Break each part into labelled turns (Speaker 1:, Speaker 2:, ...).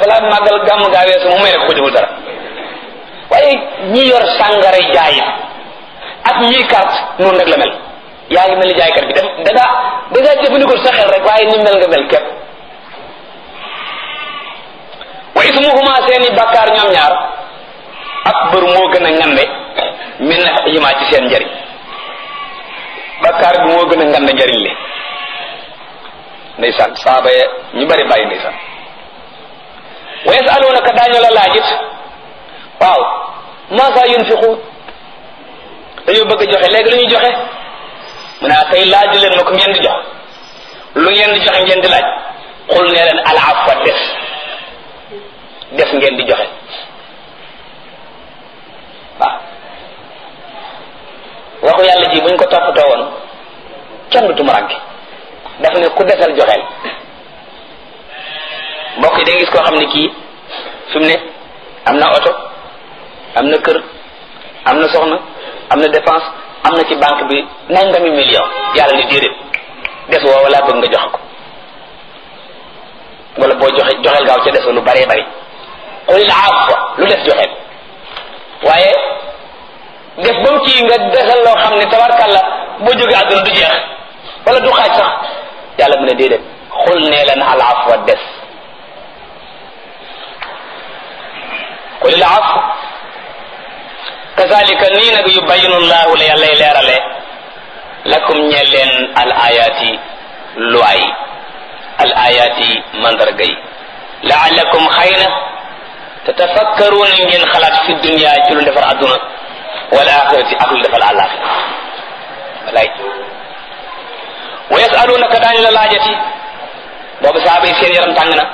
Speaker 1: balaa màggal gàmm gaa weesu mu may ne ko deful dara waaye ñi yor sàngara jaay ak ñiy carte noonu rek la mel yaa ngi mel ni jaaykat bi dem da ngaa da ngaa jëfandikoo sa xel rek waaye ni mel nga mel képp wa ismuhuma seeni bakkaar ñoom ñaar akbar moo gën a ngande min nafihima ci seen njariñ bakkaar bi moo gën a ngande njariñ li ndeysaan saaba ye ñu bari bàyyi ndeysaan wa yasalunaka daañu la laajit waaw maasa yunfiqu dañoo bëgg a joxe léegi lu ñuy joxe mu ne tey laaj leen ma ko ngeen di jox lu ngeen di joxe ngeen di laaj xul ne leen al afwa des des ngeen di joxe waaw waxu yàlla ji buñ ko toppatoo woon kenn du tumuranke daf ne ku desal joxeel mbokk yi da nga gis koo xam ne kii fi mu ne am na oto am na kër am na soxna am na dépense am na ci banque bi nangami million yàlla ni déedéet des woo wala bëgg nga joxe ko wala boo joxe joxeel gaaw ca des lu baree bari xulil afwa lu des joxeel waaye def ba mu kii nga desal loo xam ne tabarkàlla boo jógee àdduna du jeex wala du xaaj sax yàlla mu ne déedéet xul nee leen al afwa des xulil afwa kazalika nii nag yubayinu llahu la yàllay leerale lakum ñeel leen al ayaati luwaay al ayaati mandarga yi laalakum xëy na tatafakkaruuna ngeen xalaat fi dunia ci lu defar adduna wal axirati ak lu defal àllaaxira walay wa yasalunaka daañu la laajati boobu saaba yi seen yaram tàng na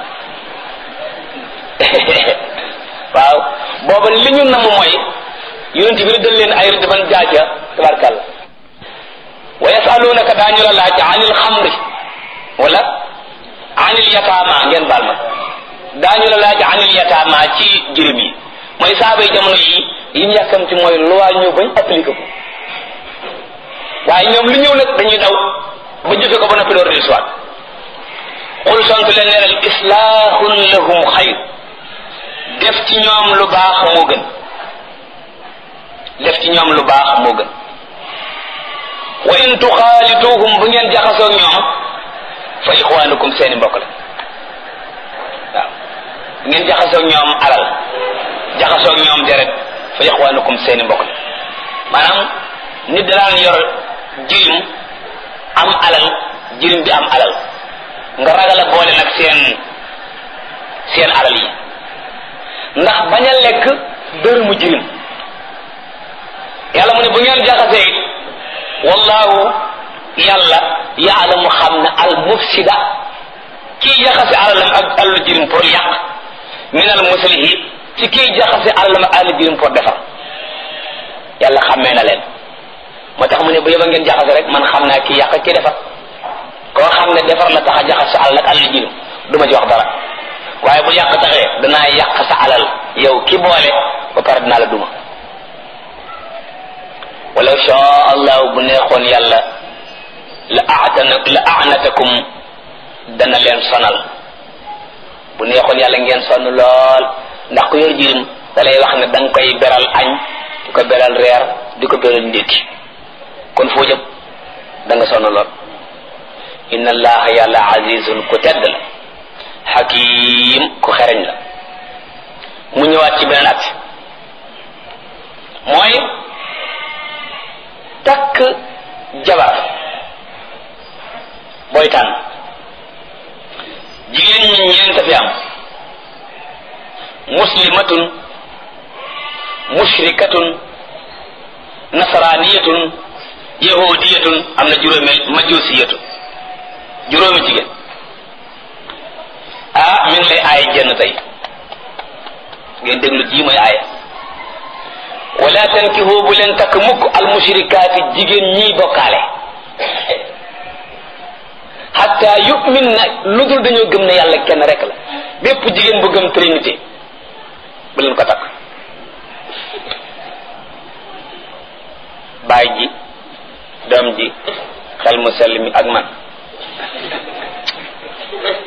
Speaker 1: waaw booba li ñu namm mooy yonent bi rëddal leen ay rëdd ban jaaja tabarkàlla wa yasalunaka daañu la laaj anil xamri wala anil yataama ngeen baal ma daañu la laaj anil yataama ci jirim yi mooy saaba yi jamono yi yi ñu yàkkamti mooy loi ñëw bañ appliqué ko waaye ñoom lu ñëw nag dañuy daw ba jëfe ko ba noppi door di soit xul sontu leen neeral islahun lahum xayr def ci ñoom lu baax moo gën def ci ñoom lu baax moo gën wa in tuxaalituhum bu ngeen jaxasoo ak ñoom fa ixwaanukum seeni mbokk la waaw bu ngeen jaxasoo ak ñoom alal jaxasoo ak ñoom deret fa ixwaanukum seeni mbokk la maanaam nit da daan yor jirim am alal jirim bi am alal nga ragal a boole nag seen seen alal yi ndax bañ a lekk dërëmu jirim yàlla mu ne bu ngeen jaxasee it wallahu yàlla yaalamu xam ne al mufsida kii jaxase alalam ak alalu jirim pour yàq min al muslihi ci kii jaxase alalam ak alalu jirim pour defar yàlla xàmmee na leen moo tax mu ne bu yeba ngeen jaxase rek man xam naa kii yàq kii defar koo xam ne defar la tax a jaxase alal ak alalu jirim du ma ci wax dara waaye bu yàq taxee danaa yàq sa alal yow ki boole ba pare dinaa la duma walaw shaa allahu bu neexoon yàlla la aatana la aanatakum dana leen sonal bu neexoon yàlla ngeen sonn lool ndax ku yor jirim da lay wax ne da nga koy beral añ di ko beral reer di ko beral ndékki kon foo jëm da nga sonn lool inna allaha yàlla azizun ku tedd la xakim ku xereñ la mu ñëwaat ci beneen at mooy takk jabar booy tànn jigéen ñi ñeent fi am muslimatun mushrikatun nasraniyatun yahudiyatun am na juróomi majusiyatun juróomi jigéen ah mi ngi lay aay jenn tey ngeen déglu ji mooy aaya wala tankihu bu leen takk mukk al mushrikaati jigéen ñiy bokkaale hatta yu'min na lu dul dañoo gëm ne yàlla kenn rek la bépp jigéen bu gëm trinité bu leen ko takk baay ji doom ji xel mu sell mi ak man